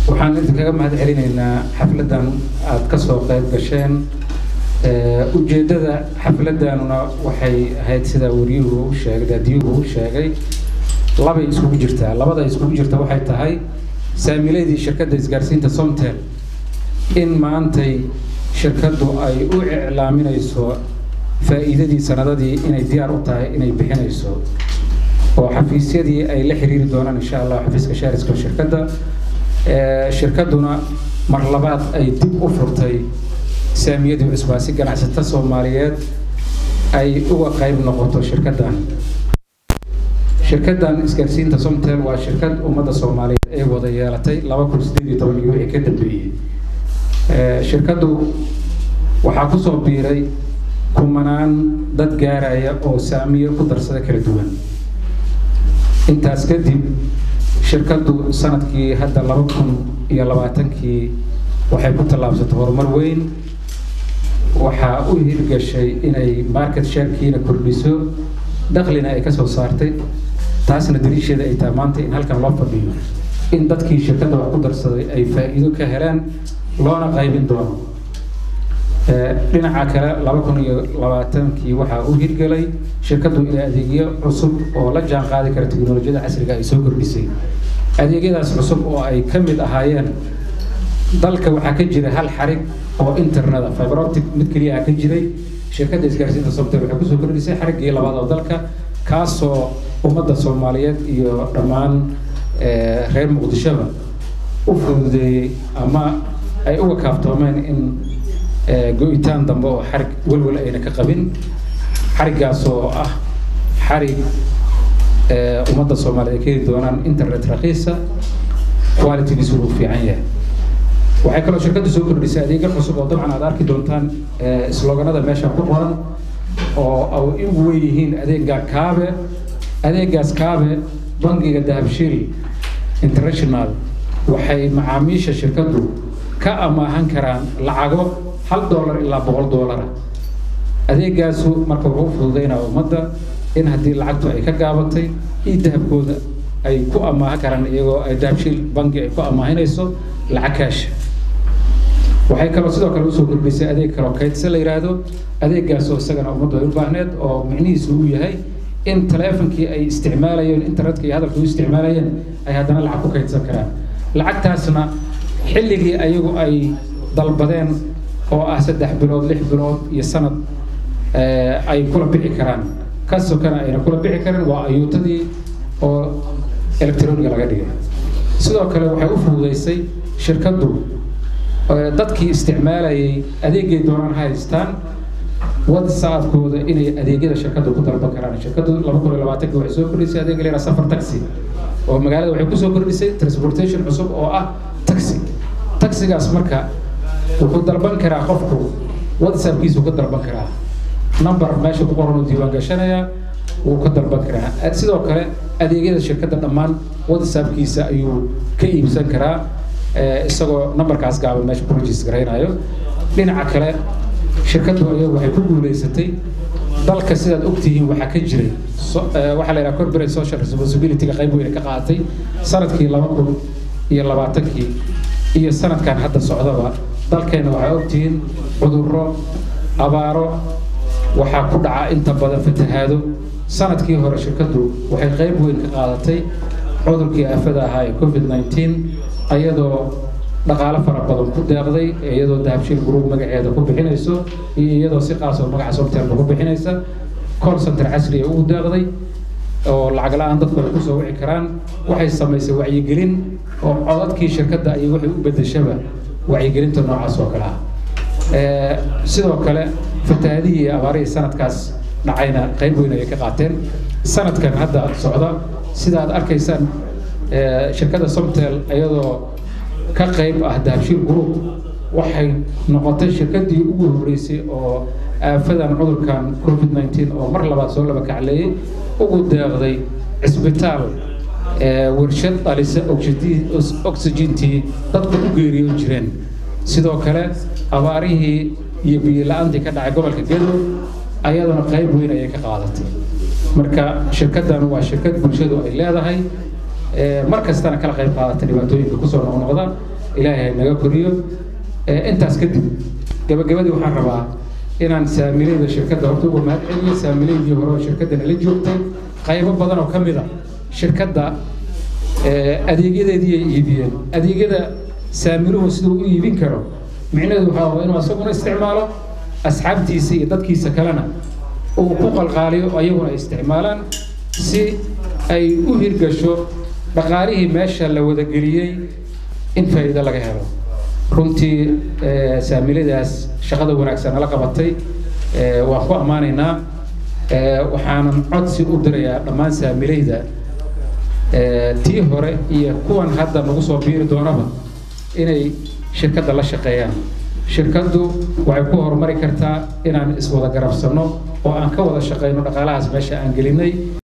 waxaan idinkaga mahad celinaynaa xafladdan aada ka soo qayb gasheen ujeeddada xafladdanuna waxay ahayd sida wariyuhu u sheegay daadiyuhu u sheegay labay iskugu jirtaa labada iskugu jirta waxay tahay saamiiladii shirkadda isgaarsiinta somtel in maantay shirkaddu ay u iclaaminayso faa'iidadii sanadadii inay diyaar u tahay inay bixinayso oo xafiisyadii ay la xiriiri doonaan insha allah xafiiska shaariska shirkadda shirkadduna mar labaad ay dib u furtay saamiyadii cusbaa si ganacsata soomaaliyeed ay uga qayb noqoto shirkaddan shirkaddan isgaarsiinta somtel waa shirkad ummadda soomaaliyeed ee wada yeelatay laba kun sideed iyo toban iyo wixii ka dambeeyey shirkaddu waxaa kusoo biiray kumanaan dad gaaraya oo saamiyo ku darsada kala duwan intaas kadib shirkaddu sanadkii hadda laba kun iyo labaatankii waxay ku tallaabsatay horumar weyn waxaa u hirgashay inay market sharekiina kordhiso daklina ay ka soo saartay taasna daliisheeda ay tahay maanta in halkan loo fadhiyo in dadkii shirkadda wax ku darsaday ay faa'iido ka heleen loona qaybin doono dhinaca kale laba kun iyo labaatankii waxaa u hirgelay shirkaddu inay adeegyo cusub oo la jaan qaadi kara teknolojiyada casriga ay soo kordhisay adeegyadaas cusub oo ay ka mid ahaayeen dalka waxaa ka jira hal xarig oo interneta fiberoptic mid keliya ka jiray shirkadda isgaarsiinta somtel waxay kusoo kordhisay xariggii labaad oo dalka kaasoo ummadda soomaaliyeed iyo dhammaan reer muqdishoba u fududeeyey ama ay uga kaaftoomeen in go-itaan dambe oo xarig welwel ayna ka qabin xariggaas oo ah xarig ummadda soomaaliyeed ay ka heli doonaan internet raqiisa qualitygiisu uu fiican yahay waxay kaloo shirkaddu soo kordhisay adeegyo cusub oo dabcan aad arki doontaan sloganada meesha ku qoran oo ay ugu weyn yihiin adeega kaabe adeegaas kaabe bangiga dahabshiil international waxay macaamiisha shirkaddu ka amaahan karaan lacago hal doolar ilaa boqol doolara adeegaasu marka wuxuu u fududeynaa ummadda in haddii lacagtu ay ka gaabatay io dahabkooda ay ku amaahan karaan iyagoo ay dahabshiil bangi ay ku amaahinayso lacag kaasha waxay kaloo sidoo kale usoo kordhisay adeeg kaloo kaydse la yidhaahdo adeegaasoo isagana ummaddu ay u baahneed oo micnihiisu uu yahay in taleefonkii ay isticmaalayeen internetka iyo hadalka u isticmaalayeen ay haddana lacag ku kaydsan karaan lacagtaasna xilligii ayagu ay dalbadeen oo ah saddex bilood lix bilood iyo sanad ay kula bixi karaan ka sokana ayna kula bixi karin waa ayuutadii oo electroniga laga dhigay sidoo kale waxay u fududeysay shirkaddu dadkii isticmaalayay adeegay doonaan haystaan whatsappkooda inay adeegyada shirkaddu ku dalban karaan shirkaddu laba kun iyo labaatanki waxay soo kordhisay adeeg la safar taxi oo magaalada waxay kusoo kordhisay transportation cusub oo ah taxi taxigaas marka wuxuu dalban karaa qofku whatsappkiisu ka dalban karaa number meesha ku qoran uu diiwaan gashanayaa wuu ka dalban karaa sidoo kale adeegyada shirkadda dhammaan whatsappkiisa ayuu ka iibsan karaa isagoo numberkaas gaaban meesha ku regis garaynayo dhinaca kale shirkaddu ayagu waxay ku guuleysatay dalka sidaad ogtihiin waxaa ka jiray waxaa la yidhaha corporate social responsibility-ga qayb weyne ka qaadatay sanadkii laba kun iyo labaatankii iyo sanadkan hadda socdaba dalkeena waxaa ogtihiin cudurro abaaro waxaa ku dhaca inta badan fatahaado sanadkii hore shirkaddu waxay qayb weyn ka qaadatay cudurkii aafada ahaa ee covid nineteen ayadoo dhaqaalo fara badan ku deeqday iyadoo dahabshiil group magaceeda ku bixinayso iyo iyadoo si qaas oo magaca somtelba ku bixinaysa call center casri ee ugu deeqday oo lacag la-aan dadku ay kusoo wici karaan waxay samaysay wacyigelin oo codadkii shirkadda ayay waxay u bedeshaba wacyigelinta noocaas oo kale ah sidoo kale fatahaadihii iyo abaarihii sanadkaas dhacayna qayb weyn ayay ka qaateen sanadkan hadda socda sida aad arkaysaan shirkadda somtel iyadoo ka qayb ah dahabshiil group waxay noqotay shirkaddii ugu horreysay oo aafadan cudurkan covid nineteen oo mar labaad soo laba kacleeyey ugu deeqday cisbitaal warshad dhalisa oxygentii dadku u geeriyoon jireen sidoo kale abaarihii iyo biyo la-aantii ka dhacay gobolka gedo ayaduna qayb weyn ayay ka qaadatay marka shirkaddan waa shirkad bulshadu ay leedahay mar kastana kala qayb qaadata dhibaatooyinka kusoo noqnoqda ilaahay naga koriyo intaas kadib gabagabadii waxaan rabaa inaan saamilayda shirkadda horta uga mahad celiyo saamilaydii hore oo shirkadda nala joogtay qaybo badan oo ka mid a shirkadda adeegyadeedii ay iibiyeen adeegyada saamiluhu siduu u iibin karo micnaheedu waxaa waa inuu asaguna isticmaalo asxaabtiisa iyo dadkiisa kalena uu ku qalqaaliyo ayaguna ay isticmaalaan si ay u hirgasho dhaqaalihii meesha la wadageliyey in faa'iido laga helo runtii saamiladaas shaqada wanaagsan nala qabatay waan ku ammaanaynaa waxaanan codsi u dirayaa dhammaan saamilayda tii hore iyo kuwan hadda nagu soo biiri doonaba inay shirkadda la shaqeeyaan shirkaddu waxay ku horumari kartaa inaan iswada garabsanno oo aan ka wada shaqayno dhaqaalahaas meesha aan gelinay